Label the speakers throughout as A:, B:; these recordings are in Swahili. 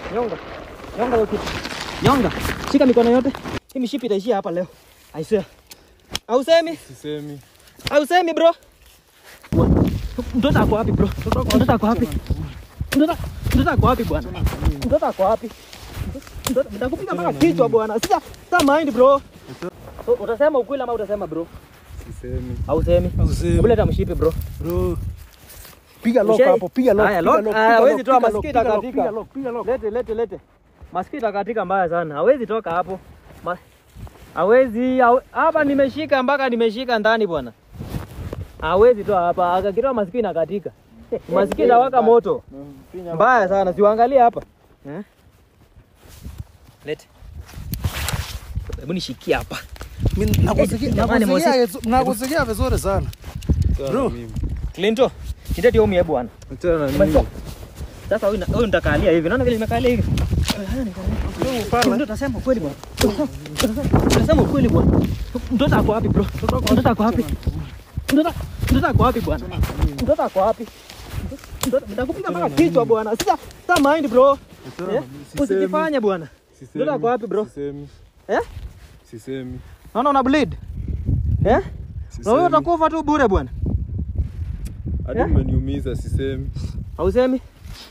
A: Nyonga. Nyonga hiyo kitu. Nyonga. Shika mikono yote. Hii mishipi itaishia hapa leo. I swear. Hausemi?
B: Sisemi.
A: Hausemi bro. Mtoto ako wapi bro? Mtoto ako wapi? Mtoto mtoto ako wapi bwana? Mtoto ako wapi? Mtoto nitakupiga mpaka kichwa bwana. Sasa sasa mind bro. So, utasema ukweli ama utasema bro?
B: Sisemi.
A: Hausemi. Hebu leta mshipi bro.
C: Bro. Piga lock
A: Ushai-
C: hapo, piga lock.
A: Haya,
C: piga
A: lock.
C: lock,
A: Ah,
C: piga
A: hawezi
C: lock,
A: toa
C: piga lock,
A: masikio
C: piga lock,
A: itakatika.
C: piga lock, piga lock.
A: Lete lete lete. Masikio itakatika mbaya sana. Hawezi toka hapo. Ma... Hawezi hawe- hapa nimeshika mpaka nimeshika ndani bwana. Hawezi toa hapa. Akakitoa masikio inakatika. Masikio inawaka moto. Mbaya sana. Siuangalie hapa. Eh? Lete. Hebu nishikie hapa.
C: Mimi nakusikia
A: Jamani,
C: nakusikia nakusikia vizuri sana.
B: Achana
C: Bro.
B: na mimi.
A: Clinton, ndio ndio mie bwana.
B: Achana na
A: Umetoka.
B: mimi.
A: Sasa huyu huyu nitakalia hivi. Naona vile nimekalia hivi. Ndio utasema ukweli bwana. Utasema ukweli bwana. Mtoto ako wapi bro? Mtoto ako wapi? Mtoto mtoto ako wapi bwana? Mtoto ako wapi? Mtoto nitakupiga mpaka kichwa bwana. Sasa sasa mind bro.
B: Achana
A: Eh?
B: na mimi. Sisemi.
A: Usijifanye bwana.
B: Sisemi.
A: Mtoto ako wapi bro?
B: Sisemi.
A: Eh?
B: Sisemi.
A: Naona una bleed. Eh? Na
B: Sisemi.
A: wewe utakufa tu bure bwana.
B: Hadi
A: Eh?
B: umeniumiza sisemi.
A: Hausemi?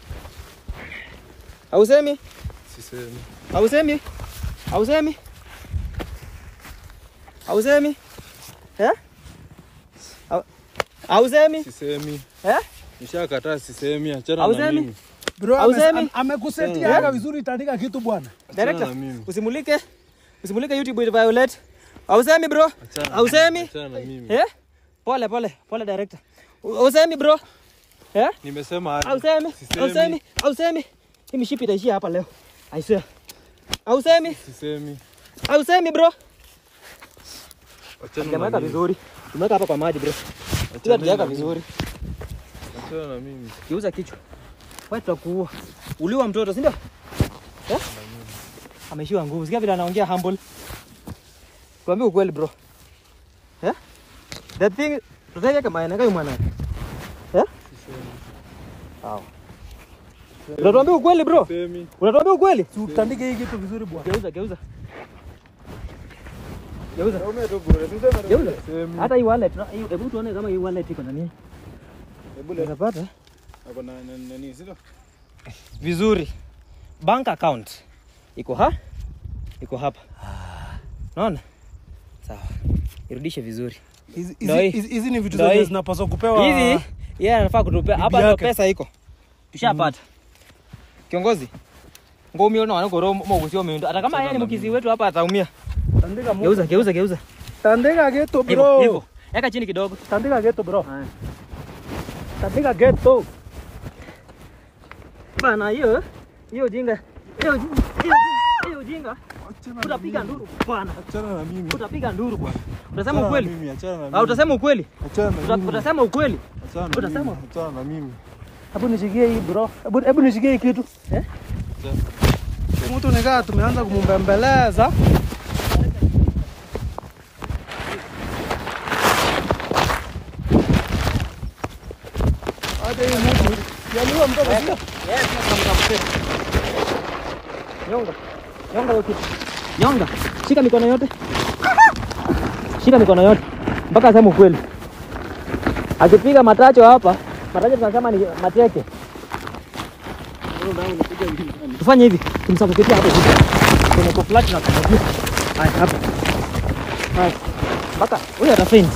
A: Hausemi?
B: Sisemi.
A: Hausemi? Hausemi? Hausemi? Eh? Hau- Hausemi?
B: Sisemi.
A: Eh?
B: Nishakataa sisemi. Achana na
A: Hausemi?
B: mimi.
C: Bro,
A: Hausemi?
C: ame- amekusetia
A: Eh?
C: haka vizuri itaandika kitu bwana.
B: Achana
A: Director,
B: na mimi.
A: usimulike. Usimulike YouTube with Violet. Hausemi bro?
B: Achana na
A: Hausemi?
B: mimi. Achana na mimi.
A: Eh? Pole pole, pole director. Hausemi bro? Eh?
B: Nimesema hadi.
A: Hausemi?
B: Sisemi.
A: Hausemi? Hausemi? Hii mishipi itaishia hapa leo. I swear. Hausemi?
B: Sisemi.
A: Hausemi bro?
B: Achana na
A: Tumeweka
B: mimi.
A: vizuri. Tumeweka hapa kwa maji bro. Pia
B: Achana
A: tujaweka
B: na
A: vizuri.
B: mimi. Achana na mimi.
A: Kiuza kichwa. Wewe tutakuua. Uliwa mtoto, si ndio? Eh? Ameshiwa nguvu. Sikia vile anaongea humble. Tuambie ukweli bro. Eh? The thing tutaweka kama yana kayo mwana. Eh? Sawa. Unatuambia ukweli bro?
B: Sisemi.
A: Unatuambia ukweli?
C: Si utandike hii kitu vizuri bwana.
A: Geuza, geuza. Geuza.
B: Naume tu bure. Sisemi.
A: Geuza.
B: Sisemi.
A: Hata hii wallet, na- hii- hebu tuone kama hii wallet iko na nini.
B: Hebu leta.
A: Unapata?
B: Ako na na- nani sio?
A: vizuri. Bank account iko ha iko hapa, naona sawa. Irudishe vizuri
C: Hizi-
A: Ndio
C: hizi-
A: hii.
C: hizi hizi ni vitu
A: Ndio
C: zenye
A: hii.
C: zinapaswa kupewa.
A: hizi. Yeye anafaa kutupea hapa, ndio
C: yake.
A: pesa iko, tushapata. Kiongozi ngomio na wanagoro mogusio miundo, hata kama yeye ni mkizi wetu hapa ataumia.
C: Tandika mo-
A: Geuza, geuza, geuza
C: Tandika geto
A: hivyo
C: bro.
A: hivyo, eka chini kidogo.
C: Tandika geto bro. Tandika geto.
A: Bana, hiyo hiyo jinga, hiyo jinga, hiyo jinga, hiyo jinga, utapiga nduru bwana,
B: Achana na mimi.
A: utapiga nduru bwana. Utasema
B: Achana na
A: ukweli
B: mimi. Achana na mimi.
A: au utasema ukweli?
B: Achana na
A: Uta-
B: mimi.
A: Utasema ukweli?
B: Achana na
A: utasema?
B: mimi. Achana na mimi.
C: Hebu nishikie hii bro. Hebu hebu nishikie hii kitu.
A: Eh?
C: Mtu nikaa tumeanza kumumbembeleza. Hata hii mtu yaliwa mtoto sio?
A: Nyonga. Nyonga hiyo kitu. Nyonga. Shika mikono yote. Shika mikono yote. Mpaka aseme ukweli. Akipiga matacho hapa, matacho tunasema ni mateke. Tufanye hivi, tumsafikitie hapo hivi. Kwenye kwa flat na kumwagia. Haya hapa. Haya. Mpaka huyu atafaint.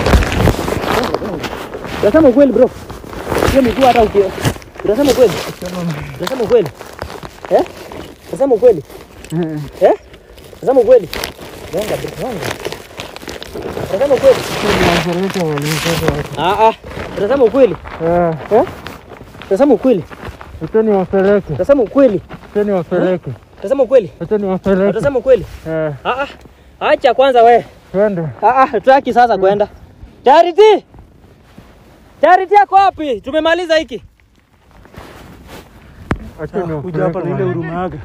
A: Unasema ukweli bro. Hiyo miguu hata uki. Unasema ukweli? Unasema ukweli? Eh? Unasema ukweli? Eh? Unasema ukweli? Nyonga bro, nyonga. Unasema ukweli? Ah ah. Unasema ukweli?
C: Eh,
A: Eh? Unasema ukweli?
C: utani wapeleke.
A: Unasema ukweli?
C: Utani wapeleke.
A: Unasema ukweli?
C: Utani wapeleke.
A: Unasema ukweli?
C: Eh,
A: Ah ah. Acha kwanza we.
C: twende.
A: Ah ah, tutaki sasa kwenda. Charity! Charity yako wapi? Tumemaliza hiki.
C: Acha ni kuja hapa na ile huruma yake.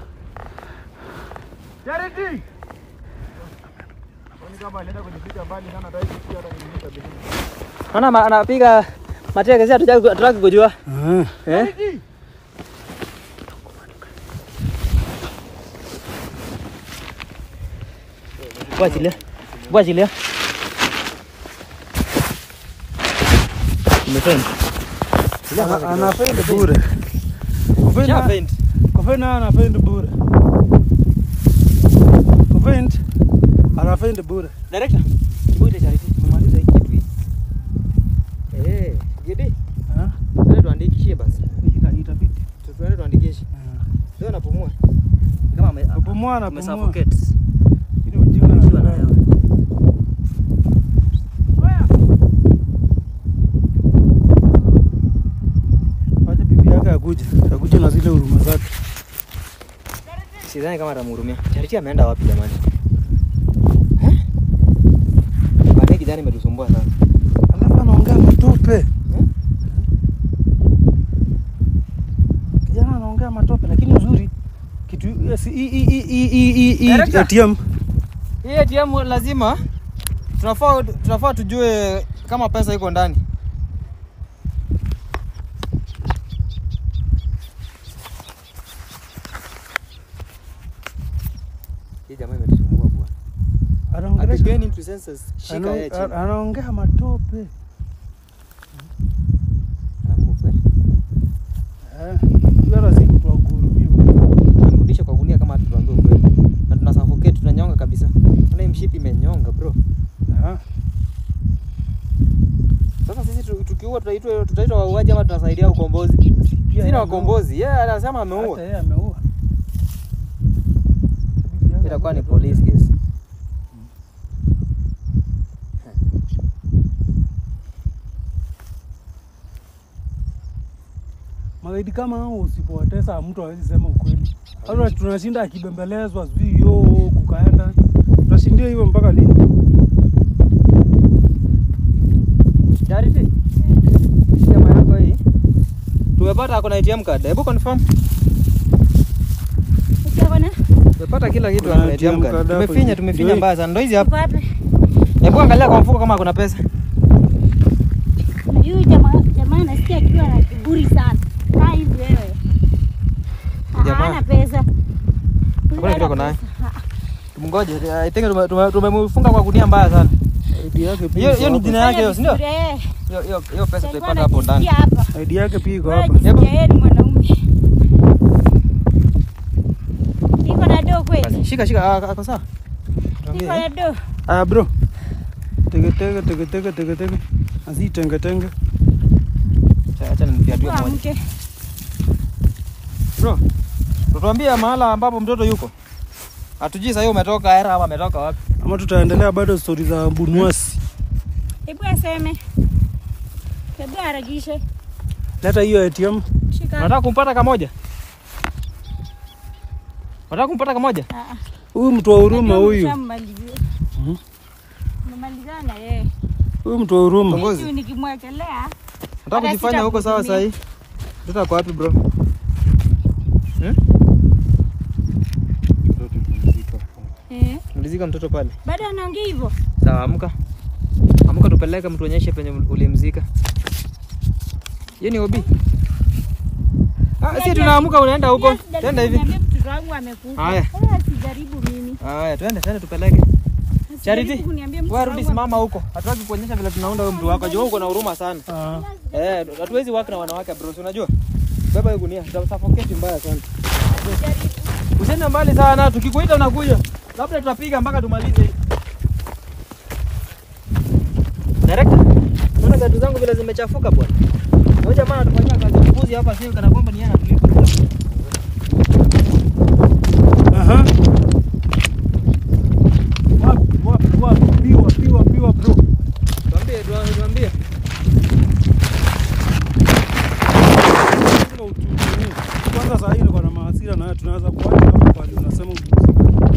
A: Naona ma- anapiga mateke sasa tutaki tutaki kujua.
C: Ah.
A: Eh? Hebu achilia. Hebu achilia. Nimefaint.
C: Ana- Anafendi bure. Kufendi-
A: Shafaint.
C: Kufendi anafendi bure. Kufendi anafendi bure.
A: Director. Hebu ile charity. Tumemaliza hii kitu hii. Eh, Gidi.
C: Eh?
A: Twende tuandikishie basi.
C: Ita- Itabidi.
A: Tu- Twende tuandikishe. Leo napumua. Kama ame
C: Kupumua na
A: ame
C: pumua.
A: suffocate.
C: Ili ujinga na
A: Ukiwa na hewa.
C: Wacha bibi yake akuje. Akuje na zile huruma zake.
A: Sidhani kama atamhurumia. Charity ameenda wapi jamani? Eh? Bani kijana imetusumbua sana.
C: Alafu anaongea matope. Kijana anaongea matope lakini uzuri kitu yes, i i i i i i
A: Director.
C: ATM
A: Hii ATM lazima tunafaa tunafaa tujue kama pesa iko ndani. Hii jamaa imetusumbua bwana.
C: anaongelesha
A: Atupeni into senses. Shika
C: ana-
A: yeye chini.
C: anaongea matope.
A: Ana move, eh.
C: Eh, huyu hata si mtu wa kuhurumiwa.
A: Tunamrudisha kwa gunia kama hatutuambia ukweli. Na tuna suffocate tunanyonga kabisa. Kuna hii mshipi imenyonga bro.
C: Ah,
A: Sasa sisi tu- tukiua tutaitwa tutaitwa wauaji ama tunasaidia ukombozi?
C: pia
A: Sisi
C: yeye
A: na
C: ameua.
A: wakombozi. Yeye anasema ameua.
C: Hata yeye ameua. Bibi yake
A: Itakuwa ni
C: amekuja
A: police case.
C: Magaidi kama hao usipowatesa mtu hawezi sema ukweli. Hata tunashinda akibembelezwa sijui yo kukaenda. Tutashindia hivyo mpaka lini?
A: Charity. Hii Jamaa yako hii. Tumepata ako na ATM card. Hebu confirm.
D: Ukiona?
A: Tumepata kila kitu
C: Kuna
A: ako na
C: ATM
A: ATM card.
C: card hapo
A: Tumefinya
C: hivi.
A: tumefinya
C: Ndio
A: mbaya sana. Ndio hizi
D: Uko
A: hapa.
D: wapi?
A: Hebu angalia kwa mfuko kama kuna pesa.
D: Na Huyu jamaa jamaa nasikia akiwa na kiburi sana. Kaa hivi wewe. Ah,
A: Jamaa.
D: Hana pesa.
A: Hakuna kitu ako nayo.
D: Ah,
A: Tumngoje. I think tume- tume- tumemfunga kwa gunia mbaya sana.
C: ID yake pia
A: Hiyo
C: iko
A: hiyo ni
C: hapa.
A: jina yake hiyo, si ndio?
D: vizuri, eh.
A: Hiyo hiyo hiyo pesa
D: Alikuwa
A: tutaipata hapo ndani.
D: anajisikia hapa.
C: ID yake pia iko
D: Wewe
C: hapa.
D: jisikia yeye ni mwanaume. Iko na do kweli?
A: Basi, Shika shika ah, ako sawa.
D: Iko
A: Tuambie,
D: na
A: eh.
D: do.
C: Ah bro. Tege tege tege tege tege tege. Asi tenge tenge.
A: Acha- Acha nifiatue
D: Kwa
A: moja.
D: mke.
A: Bro, tutuambie mahala ambapo mtoto yuko. Hatujui sasa hiyo umetoka era ama ametoka wapi.
C: Ama tutaendelea bado stori za Bunwasi.
D: Hebu aseme. Hebu harakishe.
C: Leta hiyo ATM.
D: Shika.
A: Unataka kumpata kamoja? Unataka kumpata kamoja?
D: Ah, ah.
C: Huyu mtu wa huruma
D: Najua
C: huyu.
D: mshammalizia.
C: Mhm.
D: Mmemalizana na yeye.
C: Huyu mtu wa huruma.
A: Kiongozi.
D: Huyu nikimwekelea
A: Unataka
D: Hata
A: kujifanya huko sawa sasa
D: sitakuhudumia.
A: hii? Mtoto ako wapi bro? Hmm?
B: Mtoto pumzika.
D: eh,
A: Ulizika mtoto pale.
D: bado anaongea hivyo.
A: Sawa, amka. Amka tupeleke mtuonyeshe penye ulimzika. Hiyo ni obi. Ah, si tunaamka unaenda huko.
D: Yes, jaribu
A: Twende hivi.
D: kuniambia mtoto wangu amekufa.
A: Haya.
D: Wewe sijaribu mimi.
A: Haya, twende twende tupeleke. Charity,
D: Sijaribu kuniambia mtoto
A: wewe rudi
D: wangu
A: simama huko. Hatutaki kuonyesha vile tunaunda huyo mtu wako. Jua uko na huruma sana.
C: Ah.
A: Eh, hatuwezi work na wanawake bro, si unajua? Beba hiyo gunia, tutasuffocate mbaya sana. Usiende mbali sana, tukikuita unakuja. Labda tutapiga mpaka tumalize. Director, unaona gari zangu vile zimechafuka bwana. Huyo jamaa anatufanyia kazi mbuzi hapa sio kana kwamba ni yeye anatulipa.
C: Aha. Wapi wapi wapi piwa piwa piwa bro.
A: Tuambie, tuambie, tuambie.
C: Lazima utulie. Kwanza saa hii niko na mahasira na wewe, tunaweza kuacha hapo pale unasema upumzike.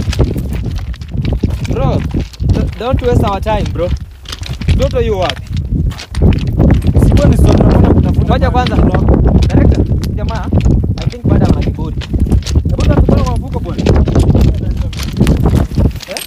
A: Bro, d- don't waste our time bro. Mtoto yu wapi?
C: Sikuwa ni swali nakwenda kutafuta.
A: Ngoja kwanza.
C: mahali mtoto wako.
A: Director, jamaa, I think bado ana kiburi. Hebu tutakupeleka kwa mfuko bwana. Eh?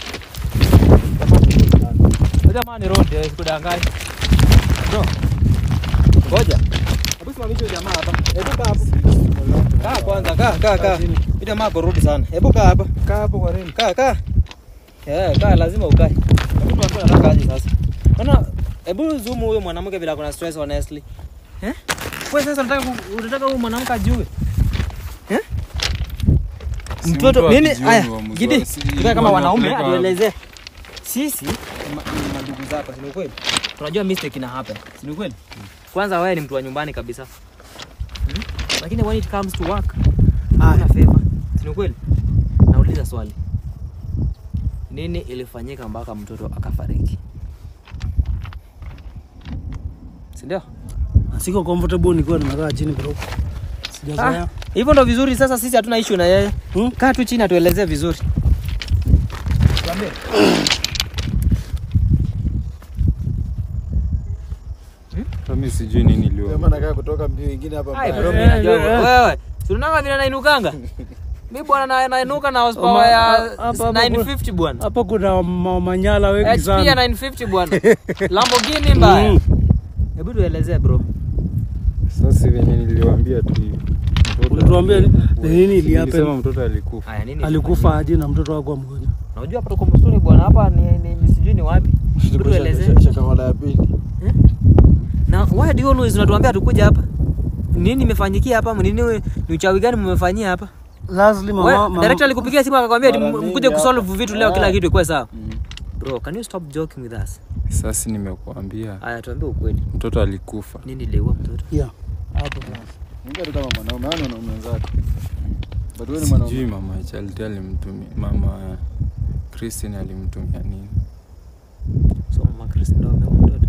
A: Huyu Jamaa ni road, eh, sikudanganya. Bro. Ngoja. Hebu simamisha huyu jamaa hapa. Hebu kaa hapo. Kaa kwanza, kaa, kaa, kaa. Huyu jamaa ako road sana. Hebu kaa hapa.
C: Kaa hapo kwa reli.
A: Kaa, kaa. Eh, kaa lazima ukae. Hebu tuambie unataka aje sasa. Bana, hebu zoom huyo mwanamke bila kuna stress honestly. Eh? Wewe sasa unataka ku- unataka huyo mwanamke ajue? Eh?
B: Si
A: Mtoto
B: mtu
A: nini?
B: akijua
A: Aya,
B: ni uamuzi
A: Gidi.
B: wa- si-
A: Tukae kama wanaume
B: wanapeleka-
A: atuelezee. Sisi ni ma- ni madugu zako, si ni ukweli? Tunajua mistake ina happen, si ni ukweli? Kwanza wewe ni mtu wa nyumbani kabisa. Hmm? Lakini when it comes to work, huna favor. Si ni ukweli? Nauliza swali. Nini ilifanyika mpaka mtoto akafariki? Si ndio?
C: Siko comfortable nikiwa nimekaa chini bro. Sijazoea.
A: Ah, hivyo ndo vizuri sasa sisi hatuna issue na yeye.
C: Hmm?
A: Kaa tu chini atuelezee vizuri. Tuambie.
B: Hata mimi sijui nini
E: Kama
B: iliwa.
E: nakaa kutoka mbio ingine hapa
A: Ai
E: mbaya.
A: bro,
C: Eh,
A: mimi najua.
C: eh, eh.
A: Wewe, si unaona vile nainukanga? Mimi bwana na nainuka na horsepower
C: Oma-
A: ya
C: hapa- hapa
A: 950 bwana.
C: Hapo kuna ma- manyala wengi
A: HP ya
C: sana.
A: 950 bwana. Lamborghini mbaya.
C: Mm.
A: Hebu tuelezee bro.
B: Sasa venye niliwaambia tu hivi. Mtoto
C: Ulituambia ni-
B: alikufa.
C: ni nini
B: Si
C: ilihappen?
B: nilisema mtoto alikufa.
A: Haya nini?
C: Alikufa aje na mtoto wako mgonjwa?
A: Unajua hapa tuko msituni bwana, hapa ni, ni, ni sijui ni wapi. Hebu tuelezee.
E: Shaka- shaka mara ya pili.
A: Na why do you always unatuambia tukuja hapa? Nini imefanyikia hapa? Nini ni uchawi gani mmefanyia hapa?
C: Lastly mama,
A: Wewe,
C: mama
A: director alikupigia simu akakwambia ati
E: Mara
A: m-
E: mingi
A: mkuje kusolve
E: hapa.
A: vitu leo kila
E: Ah.
A: kitu ikuwe sawa.
E: Mm.
A: Bro, can you stop joking with us?
B: Sasa nimekuambia
A: Aya, tuambie ukweli.
B: mtoto alikufa.
A: Nini iliua mtoto?
C: yeah. Hapo basi.
E: Ongea tu kama mwanaume, hao ni wanaume wenzako. But wewe ni
B: Sijui
E: mwanaume.
B: mama Charity alimtumia mama Christine alimtumia nini.
A: So mama Chris ndo ameua mtoto.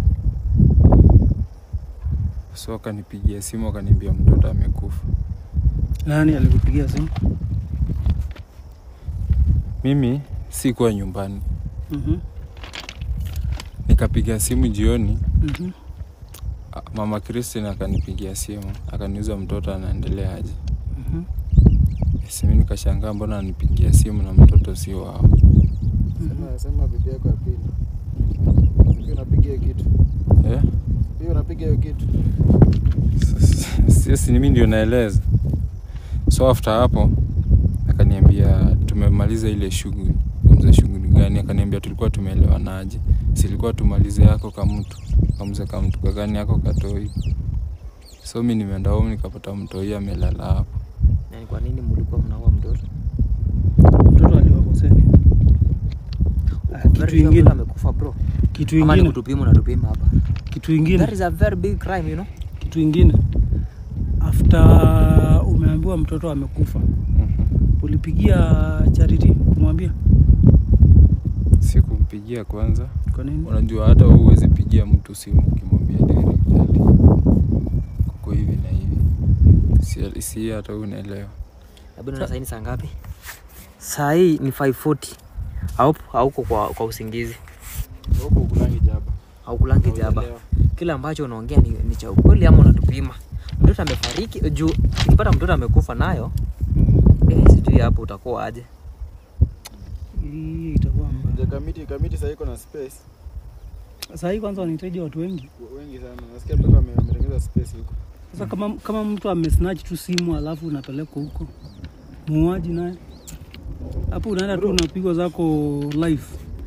B: So akanipigia simu akaniambia mtoto amekufa.
C: Nani alikupigia simu?
B: Mimi sikuwa nyumbani,
C: Mhm.
B: nikapiga simu jioni.
C: Mhm.
B: a- Mama Christine akanipigia simu akaniuza mtoto anaendelea aje.
C: Mhm.
B: Simi nikashangaa mbona anipigia simu na mtoto sio wao.
E: Sema sema bibi yako ya pili. Sijui unapiga hiyo kitu.
B: Eh?
E: Hiyo unapiga hiyo kitu.
B: Sisi mimi ndio naeleza. So after hapo akaniambia tumemaliza ile shughuli. Kumza shughuli gani? Akaniambia tulikuwa tumeelewanaje. Silikuwa tumalize yako kama mtu. Kamza kama mtu gani yako katoi. So mimi nimeenda home nikapata mtoi amelala hapo.
A: Na ni kwa nini mlikuwa mnaua mtoto?
C: Mtoto aliwakosea. Ah, Kitu
A: Very sure mtoto
C: ingine,
A: amekufa bro.
C: kitu
A: Ama ni
C: ingine,
A: kutupima unatupima hapa.
C: kitu
A: That
C: ingine,
A: is a very big crime, you know.
C: kitu ingine. After umeambiwa mtoto amekufa,
B: Mhm.
C: ulipigia Charity kumwambia
B: Sikumpigia kwanza.
C: kwa nini?
B: Unajua hata wewe huwezi pigia mtu simu ukimwambia direct ati kuko hivi na hivi. Si, si hata wewe unaelewa.
A: Hebu na saini saa ngapi? Saa hii ni 5:40. Haupo hauko kwa, kwa usingizi.
E: Huko ukulangi jaba.
A: Haukulangi jaba.
E: Haujaelewa.
A: Kila ambacho unaongea ni, ni cha ukweli ama unatupima. Mtoto amefariki juu ukipata mtoto amekufa nayo eh, sijui hapo utakuwa aje.
C: Hii itakuwa mbaya.
E: Nje kamiti kamiti sasa iko na space.
C: Sasa hii kwanza wanahitaji watu wengi.
E: Wengi sana. Nasikia mtoto ame- ametengeneza space huko.
C: Sasa kama, kama mtu amesnatch tu simu alafu unapelekwa huko, muuaji naye hapo, unaenda tu unapigwa zako live,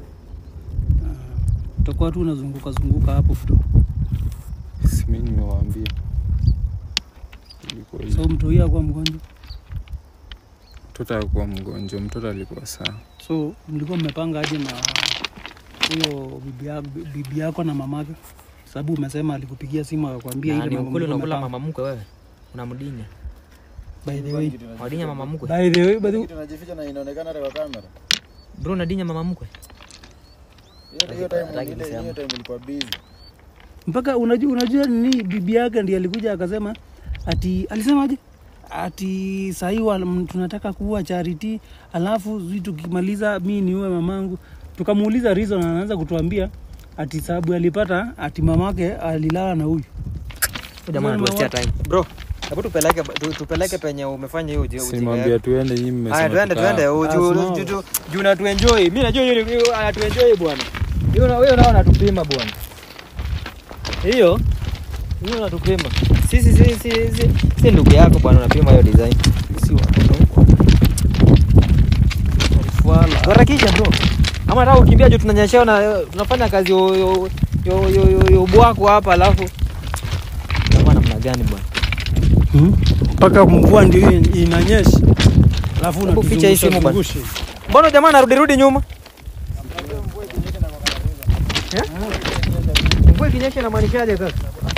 C: Ah, utakuwa tu unazunguka zunguka hapo bro.
B: Si mimi nimewaambia. Ilikuwa hivyo.
C: So mtu huyo akuwa mgonjwa,
B: Mtoto alikuwa mgonjwa, mtoto alikuwa sawa.
C: so mlikuwa mmepanga aje na huyo bibi yako, bibi yako na mamake? Sababu umesema alikupigia simu akakwambia
A: Na
C: ile
A: ni
C: mambo
A: ukweli
C: mlikuwa
A: unakula
C: mmepanga.
A: mama mkwe wewe. Unamdinya.
C: By the way,
A: Wadinya mama mkwe.
C: by the way, by the way,
E: Kitu najificha na inaonekana hata kwa kamera.
A: Bro unadinya mama mkwe.
E: Hiyo hiyo time
A: Hataki
E: ile
A: kusema.
E: hiyo time ilikuwa busy.
C: mpaka unajua, unajua nini, bibi yake ndiye alikuja akasema ati alisemaje ati sahii wa- tunataka kuua Charity, alafu sijui tukimaliza mi niue mamangu. Tukamuuliza reason, anaanza kutuambia ati sababu alipata ati mamake alilala na huyu.
A: Jamaa
C: Wewe
A: anatuwastia
C: mawa-
A: time. Bro, hebu tupeleke tu- tupeleke penye umefanya hiyo ujinga.
B: Simwambia tuende nyinyi mmesema.
A: Haya twende
B: tukaa
A: twende
B: hapa.
A: Oh, juu-
C: Ah,
A: juu- juu- juu na tuenjoy. Mimi najua hiyo hiyo anatuenjoy bwana. Hiyo na wewe nao unatupima bwana. Hiyo hiyo unatupima. Sisi sisi sisi si ndugu yako bwana unapima hiyo design. Si watoto huko. Wala. Harakisha bro. Ama nataka kukimbia juu tunanyeshewa na tunafanya kazi yo yo yo yo, yo, yo bwako hapa alafu kama namna gani bwana?
C: Hmm? mpaka mvua ndio hii inanyesha, alafu
A: Hebu ficha hii simu bwana.
C: unatuzungusha
A: Mbona jamaa anarudi rudi nyuma? Eh? Mvua ikinyesha inamaanishaje sasa?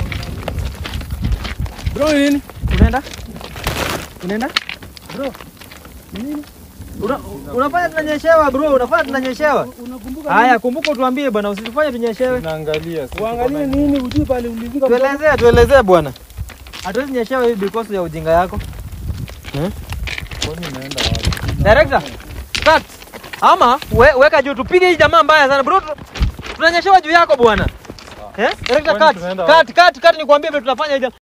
C: bro. Nini
A: Unaenda? Unaenda? Bro. Nini? Una, unafanya tunanyeshewa bro, unafanya tunanyeshewa.
C: unakumbuka?
A: Haya, kumbuka utuambie bwana, usitufanye tunyeshewe.
B: Naangalia.
C: Uangalie nini, ujui pale ulifika.
A: Tuelezee, tuelezee bwana. Hatuwezi nyeshewa hivi because ya ujinga yako.
B: Kwani naenda wapi?
A: Director, cut. Ama we, weka juu tupige hii jamaa mbaya sana bro. tu- Tunanyeshewa juu yako bwana. Eh? Director
B: Kwani
A: cut.
B: tunaenda
A: Cut, cut, cut nikwambie vile tunafanya hii jamaa.